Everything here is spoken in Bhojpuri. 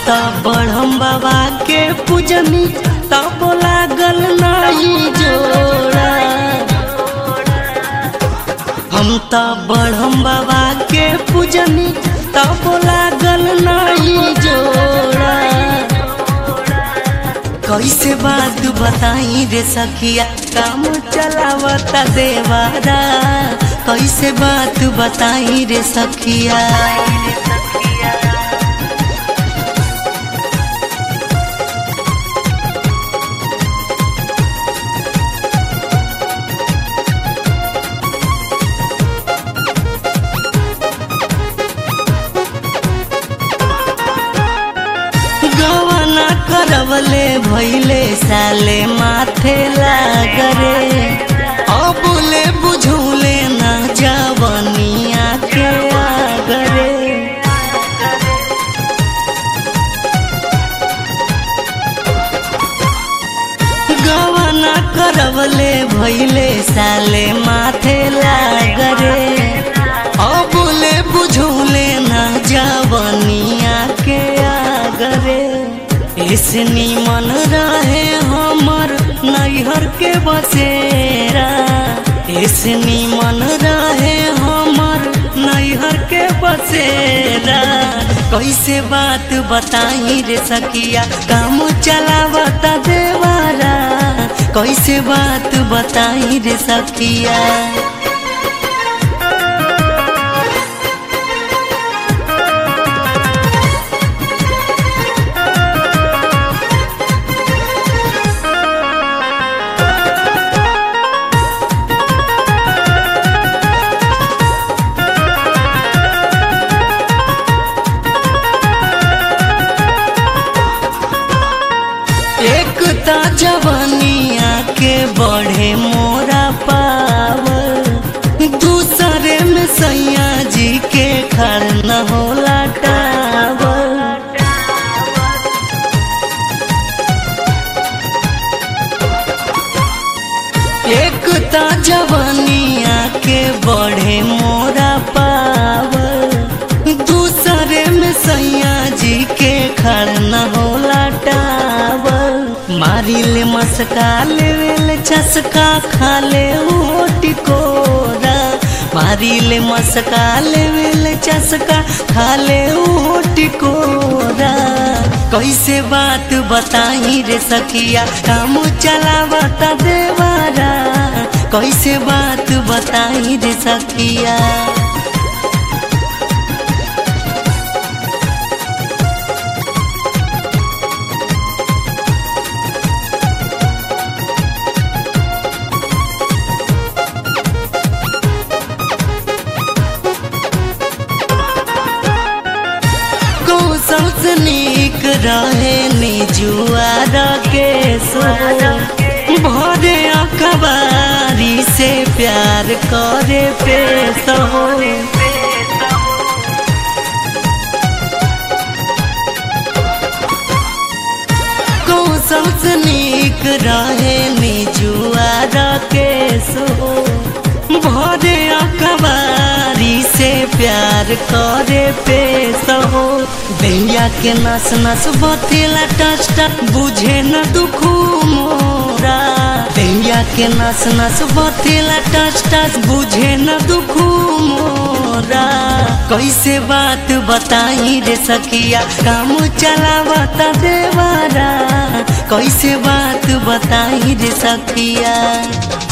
त बढ़म बाबा के पूजनी तब लागल नहीं जोड़ा हम त बढ़म बाबा के पूजनी तब लागल नहीं जोड़ा कैसे बात बताई रे सखिया काम चलावता देवारा कैसे बात बताई रे सखिया गवना करवले भैले साले माथे लागरे अबुले बुझौले ना जवनिया के आगरे गवना करवले भैले साले माथे लागरे अबुले बुझौले ना जवनिया के आगरे इसनी मन रहे हमर नैहर के बसेरा इसनी मन रहे हमर नैहर के बसेरा कैसे बात बताई रे सखिया काम चलावता देवारा कैसे बात बताई रे सखिया एक ता जवनिया के बढ़े मोरा पावर दूसरे में सैया जी के खड़ न होला टावर एक ता जवनिया के बढ़े मोरा पावर दूसरे में सैया जी के खड़ न होला टावर मारी ले मस्का ले ले चसका खा ले टिकोरा मारी ले मस्का ले ले चसका खा ले टिकोरा कैसे बात बताई रे सखिया काम चलावता देवारा कैसे बात बताई रे सखिया कौशल से नीक रहे निजुआर के सो भरे अखबारी से प्यार करे पेश हो कौशल से नीक रहे निजुआर के सो भरे अखबारी से प्यार करे पेश हो दैया के नस नस बतेला टच टच बुझे न दुख मोरा दैया के नस नस बतेला टच टच बुझे न दुख मोरा कैसे बात बताई रे सखिया काम चलावता देवारा कैसे बात बताई रे सखिया